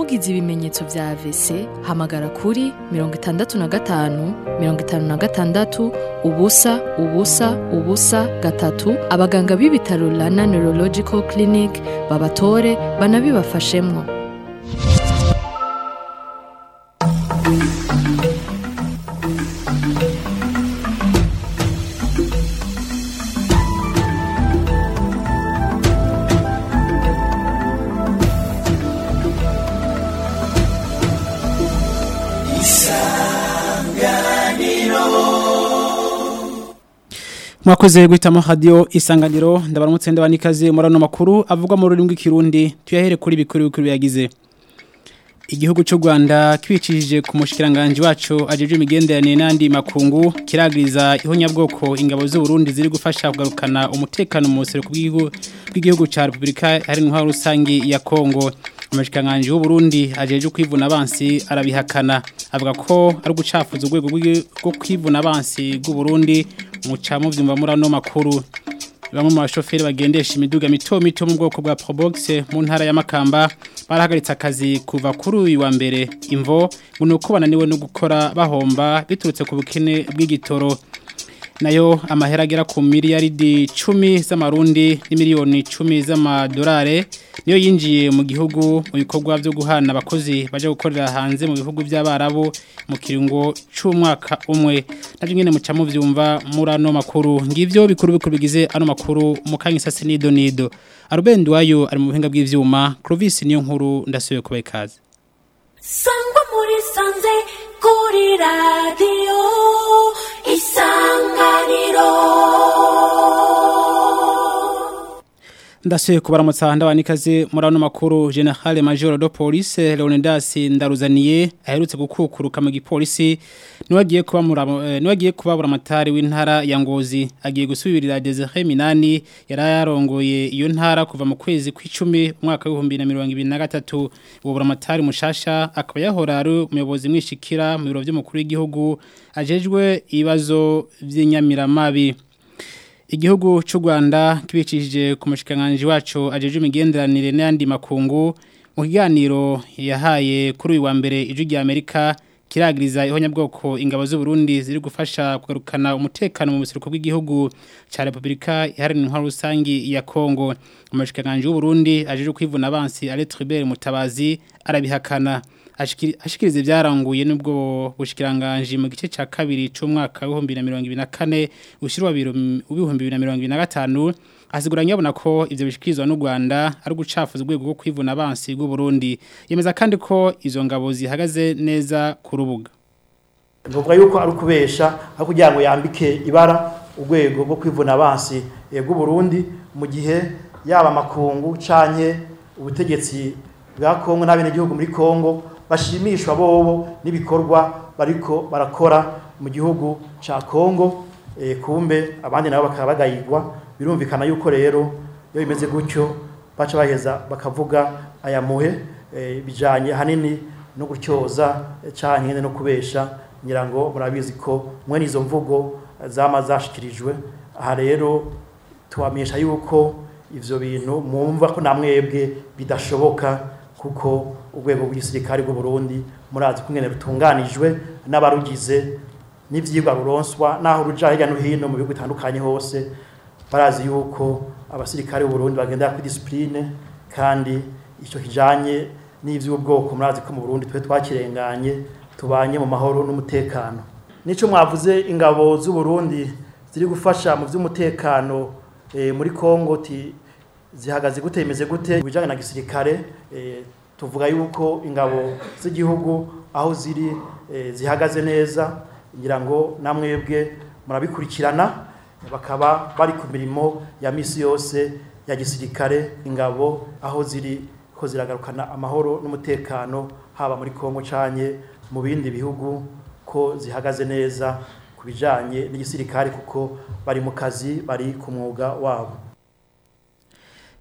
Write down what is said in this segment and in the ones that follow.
ugize ibimenyetso vya AVC hamagara kuri mirongo itandatu na gatanu mirongo itanu na gatandatu ubusa ubusa ubusa gatatu abaganga b'ibitaro Rana Neurological Clinic babatore banabibafashemwo mwakoze guhitamo radio isanganiro ndabaramutse ndabanikaze muri ano makuru avuga mu rurimi rw'ikirundi tuyahere kuri bikuru bikuru yagize igihugu cy'u Rwanda kibicishije ku mushikiranganje wacu ajeje imigenderanire n'andi makungu kiragiriza ihonyabwoko ingabo z'u Burundi ziri gufasha kugarukana umutekano mu buseruko bw'igihugu ca Republika hari intwaro rusangi ya Kongo amashikanganje y'u Burundi ajeje kwivuna abansi arabihakana avuga ko ari gucafuza urwego rwo kwivuna abansi bw'u Burundi muca muvyumva muri ano makuru bamwe mu bashoferi bagendesha imiduga mito mito mu bwoko bwa Probox mu ntara ya Makamba barahagaritse akazi kuva kuri uyu wa mbere imvo ngo nuko bananiwe no gukora bahomba biturutse ku bukene bw'igitoro nayo amahera agera ku miliyaridi 10 z'amarundi n'imiliyoni 10 z'amadolari niyo yinjiye mu gihugu mu bikorwa byo guhana abakozi baje gukorera hanze mu bihugu by'abarabu mu kiringo c'umwaka umwe navyo nyene muca muvyumva muri ano makuru ngivyo bikuru bikuru bigize ano makuru mu kanyisase nido nido Arubendi wayo ari mu buhinga bw'ivyuma Clovis niyo nkuru ndasubiye kubaye kaze Sangwa muri sanze kuri radio isanganiro Ndasuye kubaramutsa ndabanikaze muri ano makuru General Major de Police Leonidas Ndaruzaniye aherutse gukukuruka mu gipolisi niwagiye kuba muramo niwagiye kubabura amatari w'intara ya Ngozi agiye gusubirira Desire Minani yarayarongoye iyo ntara kuva mu kwezi kw'icumi umwaka wa 2023 ubura amatari mushasha akaba yahora ari umuyobozi mwishikira mu biro by'umukuru w'igihugu ajejwe ibibazo by'inyamiramabi Igihugu cy'u Rwanda kibicishije ku mushikanganje wacu ajeje imigenderanire n'andi makungu mu kiganiro yahaye kuri uyu wa mbere ijwi rya Amerika kiragiriza ihonyabwoko ingabo z'u Burundi ziri gufasha kugarukana umutekano mu buseruko bw'igihugu ca Republika iharanira intwaro rusangi ya Kongo umushikanganje w'u Burundi ajeje kwivuna abansi Alex Tribert Mutabazi arabihakana ashikiriza ibyaranguye nubwo bushikiranganje mu gice ca kabiri c'umwaka wa 2024 ushirwa ibihumbi 2025 asiguranye abona ko ivyo bishikirizwa n'u Rwanda ari gucafuza urwego rwo kwivuna abansi bw'u Burundi yemeza kandi ko izo ngabo zihagaze neza ku rubuga Nuvuga yuko ari kubesha aho kugira ngo yambike ibara urwego rwo kwivuna abansi bw'u Burundi mu gihe yaba makungu canke ubutegetsi bwa Kongo n'abene gihugu muri Kongo bashimishwa bobo n'ibikorwa bariko barakora mu gihugu ca Kongo e, kumbe abandi nabo bakaba bagayirwa birumvikana yuko rero iyo bimeze gutyo baca baheza bakavuga aya muhe e, bijanye hanini no gutyoza e, canke no kubesha nyirango murabizi ko mwe nizo mvugo zama zashikirijwe aha rero tubamenyesha yuko ivyo bintu mwumva ko namwebwe bidashoboka kuko urwego rw'igisirikare bw'u Burundi murazi kungene rutunganijwe n'abarugize n'ivyigwa ruronswa naho ruja hirya no hino mu bihugu bitandukanye hose barazi yuko abasirikare b'u Burundi bagendera ku discipline kandi ico kijanye n'ivy'ubwoko murazi ko mu Burundi twe twakirenganye tubanye mu mahoro n'umutekano nico mwavuze ingabo z'u Burundi ziri gufasha mu vy'umutekano e, muri Kongo ti zihagaze gute imeze gute bijanye na gisirikare e, tuvuga yuko ingabo z'igihugu aho ziri e, zihagaze neza ngira ngo namwebwe murabikurikirana bakaba bari ku mirimo ya misi yose ya gisirikare ingabo aho ziri ko ziragarukana amahoro n'umutekano haba muri Kongo canye mu bindi bihugu ko zihagaze neza ku bijanye n'igisirikare kuko bari mu kazi bari ku mwuga wabo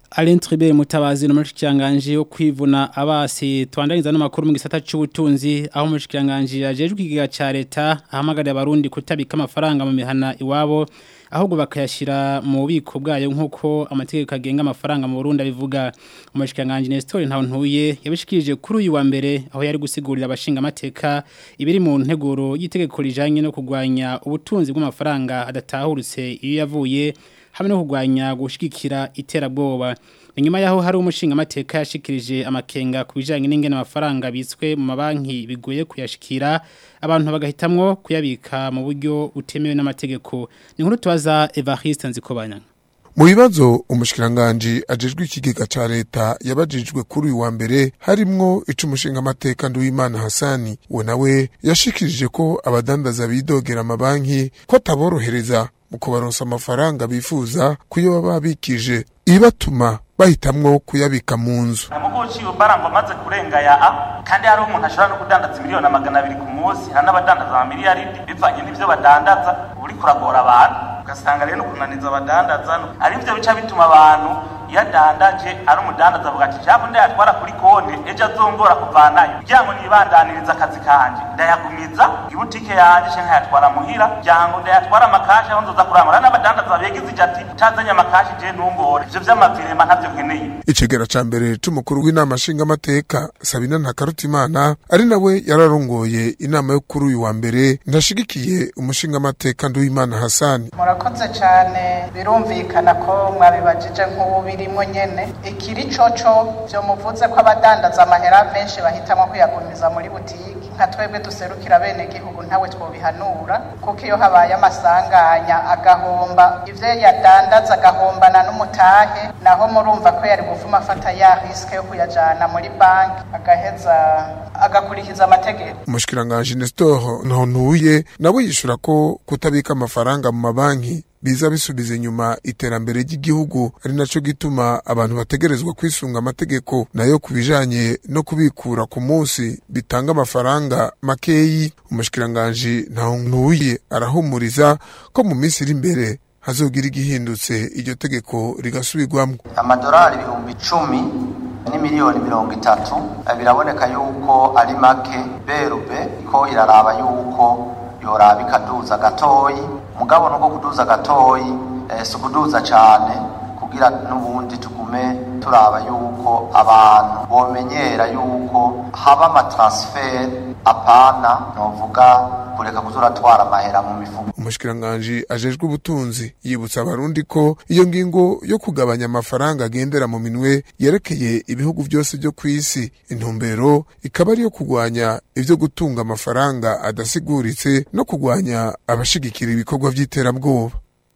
Alain Tribert mutabazi no mushikiranganje wo kwivuna abasi twandaniza no makuru mu gisata c'ubutunzi aho mushikiranganje ajejwe igiga ca leta ahamagara abarundi kutabika amafaranga mu mihana iwabo ahubwo bakayashira mu bubiko bwayo nkuko amategeko agenga amafaranga mu Burundi abivuga umushikiranganje Nestor Ntawuntuye yabishikirije kuri uyu wa mbere aho yari gusigurira abashinga amateka ibiri mu nteguro y'itegeko rijanye no kugwanya ubutunzi bw'amafaranga adatahurutse iyo yavuye hamwe no kugwanya gushigikira iterabwoba inyuma yaho hari umushinga amateka yashikirije amakenga ku bijanye n'ingene amafaranga bitswe mu mabanki bigoye kuyashikira abantu bagahitamwo kuyabika mu buryo butemewe n'amategeko ni nkuru tubaza Evariste Nzikobanya mu bibazo umushikiranganji ajejwe ikigega ca leta yabajijwe kuri uyu wa mbere harimwo icumushinga amateka Nduwimana Hasani we nawe yashikirije ko abadandaza bidogera amabanki ko ataborohereza mu kubaronsa amafaranga bifuza kuyo baba babikije ibatuma bahitamwo kuyabika mu nzu ntabwo uciye ubarango amaze kurenga ya a kandi hari umuntu ashobora no kudandaza miliyoni magana abiri ku munsi hari n'abadandaza amamiliyaridi bivanye n'ivyo badandaza uri kuragora abantu ugasanga rero kunaniza abadandaza ari byo bica bituma abantu iyo adandaje ari umudandaza avuga ati cyangwa ndayatwara kuri konti ejo azongora kuvanayo kugira ngo nibandaniriza akazi kanje ndayagumiza ibutike yanje canke nkayatwara muhira kugira ngo ndayatwara amakashi aho nzoza kurangura n'abadandaza begize ijya ati utazanye amakashi je ntungore ivyo vy'amavirema ntavyo nkeneye icegera ca mbere c'umukuru w'inama nshingamateka sabina ntakarutimana ari nawe yararongoye inama yo kuri uyu wa mbere ndashigikiye umushingamateka nduwimana hasani murakoze cyane birumvikana ko mwabibajije nk'ubu birimo nyene ikiri coco vyo muvuze ko abadandaza amahera menshi bahitamo kuyagumiza muri butiki nka twebwe duserukira bene gihugu ntawe twobihanura kuko iyo habaye amasanganya agahomba ivyo yadandaza agahombana n'umutahe naho murumva ko yari gufuma afata ya riske yo kuyajana muri banki agaheza agakurikiza amategeko umushikiranganji Nestor Ntontuye nawe yishura ko kutabika amafaranga mu mabanki biza bisubiza inyuma iterambere ry'igihugu ari naco gituma abantu bategerezwa kwisunga amategeko nayo kubijanye no kubikura ku munsi bitanga amafaranga makeyi umushikiranganji Ntontuye arahumuriza ko mu minsi iri imbere hazogira igihindutse iryo tegeko rigasubirwamwo amadolari ibihumbi icumi ni miliyoni mirongo itatu biraboneka yuko ari make berube ko iraraba yuko yoraba ikaduza gatoyi mugabo nuko kuduza gatoyi eh, si ukuduza cyane kugira n'ubundi tugume turaba yuko abantu bomenyera yuko haba amatransferi apana novuga kureka kuzuratwara amahera mu mifuko umushikiranganji ajejwe ubutunzi yibutsa abarundi ko iyo ngingo yo kugabanya amafaranga agendera mu minwe yerekeye ibihugu byose byo ku isi intumbero ikaba ari iyo kugwanya ivyo gutunga amafaranga adasiguritse no kugwanya abashigikira ibikorwa vy'iterabwoba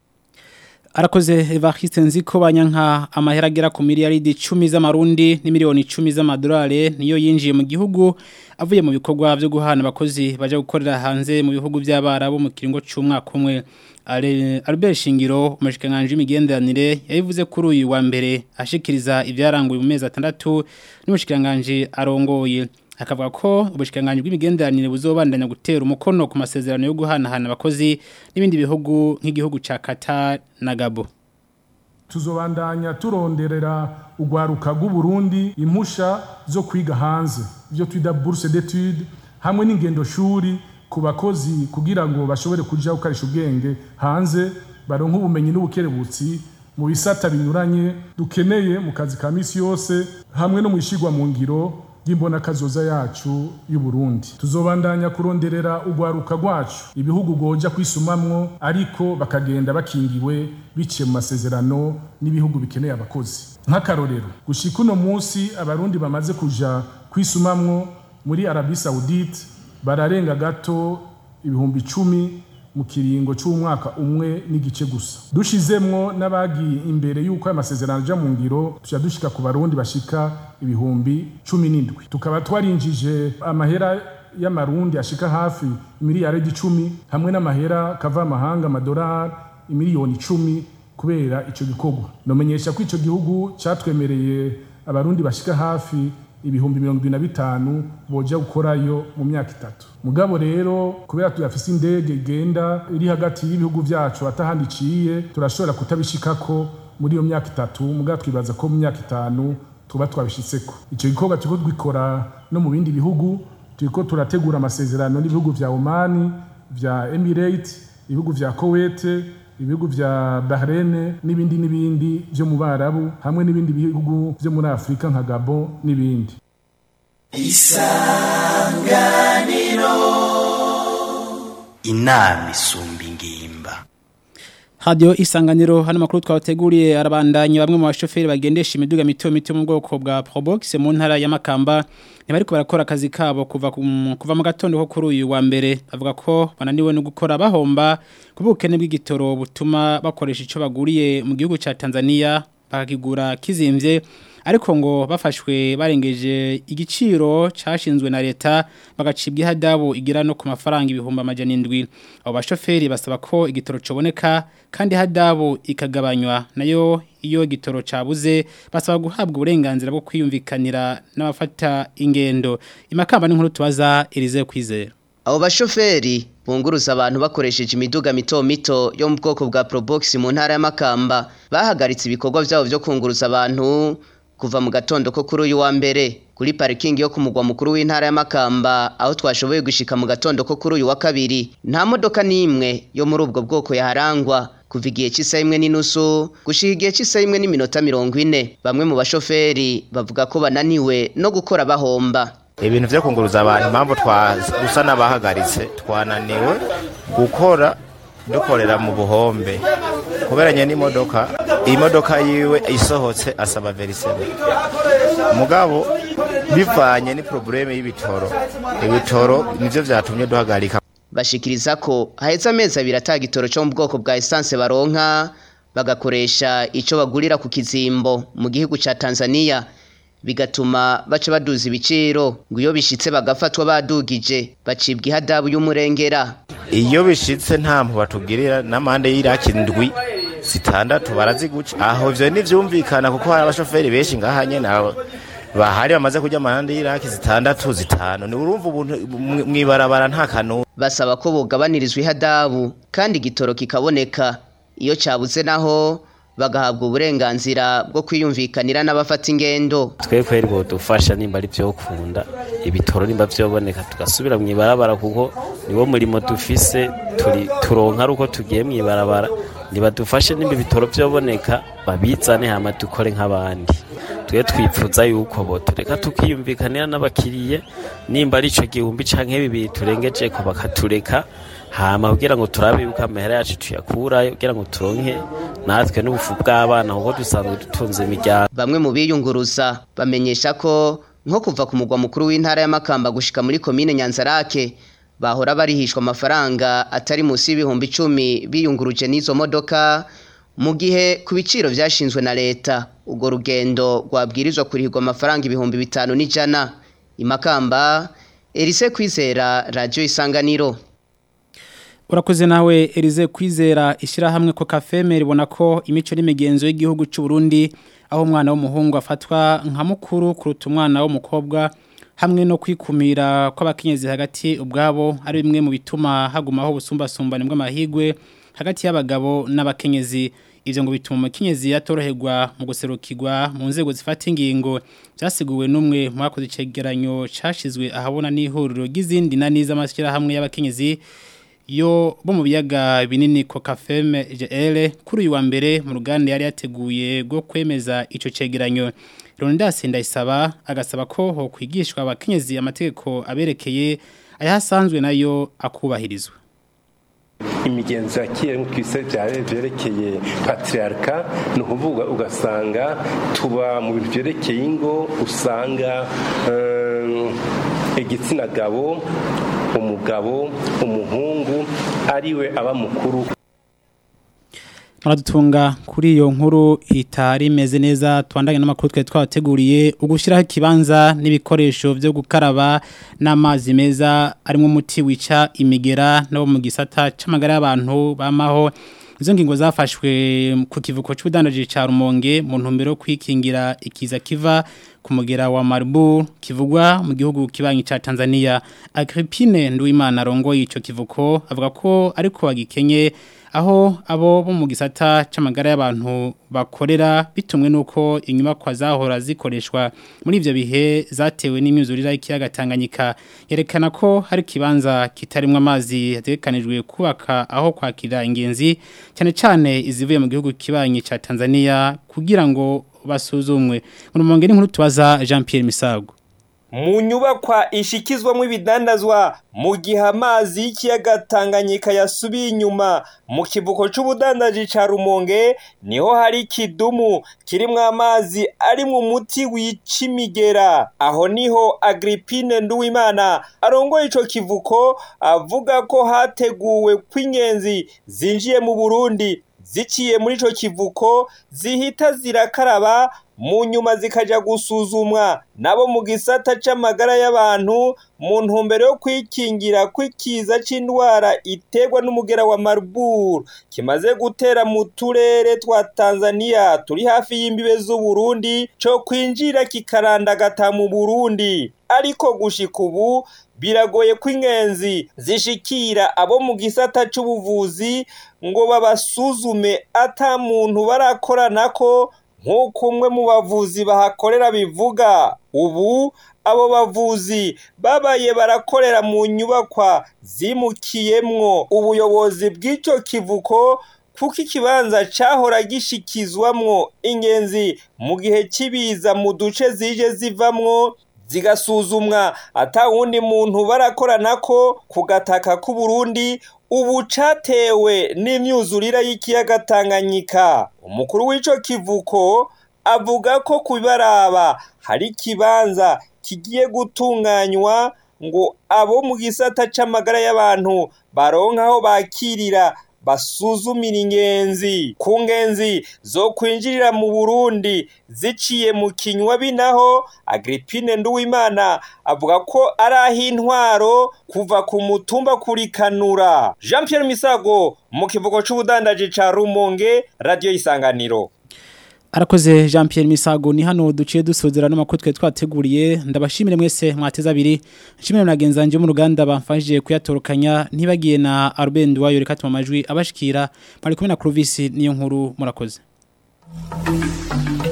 Arakoze Evariste nziko banyanka amahera agera ku miliyaridi 10 z'amarundi ni miliyoni 10 z'amadolari niyo yinjiye mu gihugu avuye mu bikorwa byo guhana abakozi baje gukorera hanze mu bihugu by'abarabu mu kiringo cy'umwaka umwe Albert Shingiro umushikanganje imigenderanire yabivuze kuri uyu wa mbere ashikiriza ibyaranguye mu mezi atandatu n'umushikanganje arongoye akavuga ko ubushikanganje bw'imigenderanire buzobandanya gutera umukono ku masezerano yo guhanahana abakozi n'ibindi bihugu nk'igihugu ca Qatar na Gabo tuzobandanya turonderera ugwaruka rw'uburundi impusha zo kwiga hanze ibyo twita bourse d'études hamwe n'ingendo shuri ku bakozi kugira ngo bashobore kuja gukarisha ubwenge hanze baronke ubumenyi n'ubukerebutsi mu bisata binyuranye dukeneye mu kazi ka misi yose hamwe no mu ishigwa mu ngiro y'imbona kazoza yacu y'u Burundi tuzobandanya kuronderera ugwaruka rwacu ibihugu goja kwisumamwo ariko bakagenda bakingiwe biciye mu masezerano n'ibihugu bikeneye abakozi nk'akarorero gushika uno munsi abarundi bamaze kuja kwisumamwo muri Arabie Saoudite bararenga gato ibihumbi icumi mu kiringo c'umwaka umwe n'igice gusa dushizemwo n'abagiye imbere y'uko amasezerano aja mu ngiro tuja dushika ku barundi bashika ibihumbi cumi n'indwi tukaba twarinjije amahera y'amarundi ashika hafi miliyaridi icumi hamwe n'amahera kava amahanga amadolari imiliyoni icumi kubera ico gikorwa nomenyesha ko ico gihugu catwemereye abarundi bashika hafi ibihumbi mirongo ibiri na bitanu boja gukorayo mu myaka itatu mugabo rero kubera tuyafise indege igenda iri hagati y'ibihugu vyacu atahandi iciye turashobora kutabishikako muri iyo myaka itatu muga twibaza ko mu myaka itanu tuba twabishitseko ico gikorwa turiko twikora no mu bindi bihugu turiko turategura amasezerano n'ibihugu vya Oman vya Emirates ibihugu vya Kuwait ibihugu vya Bahrain n'ibindi n'ibindi vyo mu Barabu hamwe n'ibindi bihugu vyo muri Afrika nka Gabon n'ibindi inama isumba ingimba Radio isanganiro hano makuru twabateguriye arabandanya bamwe mu bashoferi bagendesha imiduga mito mito mu bwoko bwa Probox mu ntara ya Makamba ntibariko barakora akazi kabo kuva ku- kuva mu gatondo ko kuri uyu wa mbere bavuga ko bananiwe no gukora bahomba kubukene bw'igitoro butuma bakoresha ico baguriye mu gihugu ca Tanzania bakakigura kizimvye ariko ngo bafashwe barengeje igiciro cashinzwe na leta bagacibwa ihadabu igira no ku mafaranga ibihumbi amajana indwi abo bashoferi basaba ko igitoro coboneka kandi hadabu ikagabanywa nayo iyo igitoro cabuze basaba guhabwa uburenganzira bwo kwiyumvikanira n'abafata ingendo imakamba n'inkuru tubaza Elize kwizera Abo bashoferi bunguruza abantu bakoresheje imiduga mito mito yo mu bwoko bwa Probox mu ntara ya Makamba bahagaritse ibikorwa byabo byo kunguruza abantu kuva mu gatondo ko kuri uyu wa mbere kuri parikingi yo ku mugwa mukuru w'intara ya Makamba aho twashoboye gushika mu gatondo ko kuri uyu wa kabiri nta modoka n'imwe yo muri ubwo bwoko yaharangwa kuva igihe cy'isaha imwe n'inusu gushika igihe cy'isaha imwe n'iminota mirongo ine bamwe mu bashoferi bavuga ko bananiwe no gukora bahomba ibintu byo kunguruza abantu impamvu dusa n'abahagaritse twananiwe gukora dukorera mu buhombe kuberanye n'imodoka iyi modoka yiwe isohotse asaba verisebe mugabo bivanye ni probleme y'ibitoro ibitoro nivyo vyatumye duhagarika bashikiriza ko haheze amezi abiri ata gitoro cyo mu bwoko bwa esanse baronka bagakoresha ico bagurira ku kizimbo mu gihugu ca Tanzania bigatuma baca baduza ibiciro ngo iyo bishitse bagafatwa badugije bacibwa ihadabu y'umurengera iyo bishitse nta mpu batugirira n'amande y'iraki ndwi zitandatu baraziguca aho ivyo ntivyumvikana kuko hari abashoferi benshi ngaha nyene abo bahari bamaze kurya amande y'iraki zitandatu zitanu ni urumva ubuntu mwibarabara nta kanuni basaba ko bogabanirizwa ihadabu kandi igitoro kikaboneka iyo cabuze naho bagahabwa uburenganzira bwo kwiyumvikanira n'abafata ingendo twe kweri bodufasha nimba ari byo kunda ibitoro nimba byoboneka tugasubira mu ibarabara kuko niwo murimo dufise turi turonka ari uko tugiye mu ibarabara nibadufashe nimba ibitoro byoboneka babizane hama dukore nk'abandi twe twipfuza yuko botureka tukiyumvikanira n'abakiriye nimba ari ico gihumbi canke bibiri turengeje ko bakatureka hama kugira ngo turabe yuko amahera yacu tuyakurayo kugira ngo turonke natwe n'ubufu bw'abana kuko dusanzwe dutunze imiryango bamwe mu biyunguruza bamenyesha ko nko kuva ku mugwa mukuru w'intara y'amakamba gushika muri komine nyanzarake bahora barihishwa amafaranga atari munsi y'ibihumbi icumi biyunguruje n'izo modoka mu gihe ku biciro vyashinzwe na leta urwo rugendo rwabwirizwa kurihirwa amafaranga ibihumbi bitanu n'ijana imakamba erise kwizera radiyo isanganiro Urakoze nawe Elize kwizera ishyirahamwe ko kafeme ribona ko imico n'imigenzo y'igihugu cy'u Burundi aho umwana w'umuhungu afatwa nka mukuru kuruta umwana w'umukobwa hamwe no kwikumira kw'abakenyezi hagati ubwabo ari bimwe mu bituma hagumaho ubusumbasumbane bw'amahigwe hagati y'abagabo n'abakenyezi ivyo ngo bituma umukenyezi yatoroherwa mu guserukirwa mu nzego zifata ingingo byasiguwe n'umwe mu bakoze icegeranyo cashizwe ahabona n'ihuriro ry'izindi nani z'amashyirahamwe y'abakenyezi yo bo mu biyaga binini kokafeme GL kuri uyu wa mbere mu ruganda yari yateguye rwo kwemeza ico cegeranyo Rondas ndayisaba agasaba ko ho kwigishwa abakenyezi amategeko aberekeye ayahasanzwe nayo akubahirizwa imigenzo ya kera twise byerekeye patriarika ni ukuvuga ugasanga tuba mu bintu byerekeye ingo usanga igitsina gabo umugabo umuhungu ariwe aba mukuru Maradutunga kuri iyo nkuru itari imeze neza twandanye n'amakuru twe twabateguriye ugushyiraho ikibanza n'ibikoresho byo gukaraba n'amazi meza arimo umuti wica imigera no mu gisata c'amagara y'abantu bamaho izo ngingo zafashwe ku kivuko cy'ubudandaji ca Rumonge mu ntumbero kwikingira ikiza kiva ku mugera wa Marburg kivugwa mu gihugu kibanyi ca Tanzania Agrippine Nduwimana rongo ico kivuko avuga ko ariko bagikenye aho abo bo mu gisata c'amagara y'abantu bakorera bitumwe nuko inyubakwa zahora zikoreshwa muri ivyo bihe zatewe n'imyuzurira y'ikiyaga Tanganyika yerekana ko hari kibanza kitarimwe amazi hategekanijwe kubaka aho kwakira ingenzi cyane cyane izivuye mu gihugu kibanyi ca Tanzania kugira ngo basuzumwe mu mongere nkuru tubaza Jean Pierre Misago mu nyubakwa ishikizwamo ibidandazwa mu gihe amazi y'ikiyaga Tanganyika yasubiye inyuma mu kivuko c'ubudandaji ca Rumonge niho hari kidumu kirimwo amazi ari mu muti wica imigera aho niho Agrippine Nduwimana arongoye ico kivuko avuga ko hateguwe kw'ingenzi zinjiye mu Burundi ziciye muri ico kivuko zihita zirakaraba mu nyuma zikaja gusuzumwa nabo mu gisata c'amagara y'abantu mu ntumbero yo kwikingira kw'ikiza c'indwara iterwa n'umugera wa Marburg kimaze gutera mu turere twa Tanzania turi hafi y'imbibe z'u Burundi co kwinjira kikarandagata mu Burundi ariko gushika ubu biragoye ko ingenzi zishikira abo mu gisata c'ubuvuzi ngo babasuzume ata muntu barakoranako nk'uko umwe mu bavuzi bahakorera bivuga ubu abo bavuzi babaye barakorera mu nyubakwa zimukiyemwo ubuyobozi bw'icyo kivuko kuko ikibanza cahora gishikizwamwo ingenzi mu gihe cy'ibiza mu duce zije zivamwo zigasuzumwa ata wundi muntu barakorana ko ku gataka k'u Burundi ubu catewe n'imyuzurira y'ikiyaga Tanganyika umukuru w'ico kivuko avuga ko kubibaraba hari ikibanza kigiye gutunganywa ngo abo mu gisata c'amagara y'abantu baronka aho bakirira basuzumira ingenzi ku ngenzi zo kwinjirira mu Burundi ziciye mu kinywa binaho Agrippine Nduwimana avuga ko ari aho intwaro kuva ku mutumba kurikanura Jean Pierre Misago mu kivugo c'ubudandaji ca Rumonge radio isanganiro Arakoze Jean Pierre Misago ni hano duciye dusozera n'amakuru twe twateguriye ndabashimire mwese mwateza abiri nshimire nagenza nje mu ruganda bamfashije kuyatorokanya ntibagiye na Albert Ndwayo reka tuma amajwi abashikira bari kumwe na Clovis niyo nkuru murakoze